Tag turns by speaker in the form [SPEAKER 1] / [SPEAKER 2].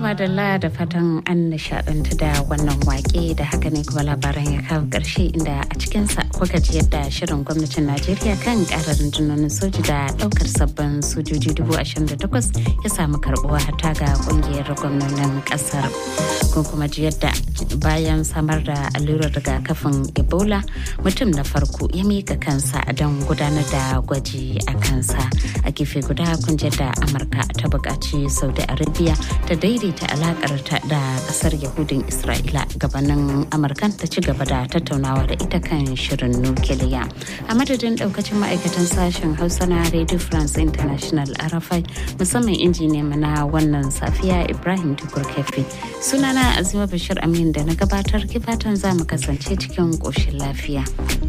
[SPEAKER 1] madalla da fatan an nishadantu da wannan wake da haka ne kuma labaran ya kawo ƙarshe inda a cikinsa kuka ji yadda shirin gwamnatin najeriya kan ƙarar rundunonin soji da ɗaukar sabbin sojoji dubu ashirin da takwas ya samu karɓuwa hata ga ƙungiyar gwamnonin ƙasar kun kuma ji yadda bayan samar da allurar rigakafin ebola mutum na farko ya mika kansa don gudanar da gwaji a kansa a gefe guda kun ji da amurka ta buƙaci saudi arabia ta daidaita alakar ta da kasar yahudin isra'ila gabanin amurkan ta ci gaba da tattaunawa da ita kan shirin nukiliya a madadin daukacin ma'aikatan sashen hausa na radio france international arafai musamman injiniya na wannan safiya ibrahim tukur kefi sunana azima bashir amin da na gabatar kifatan za mu kasance cikin ƙoshin lafiya.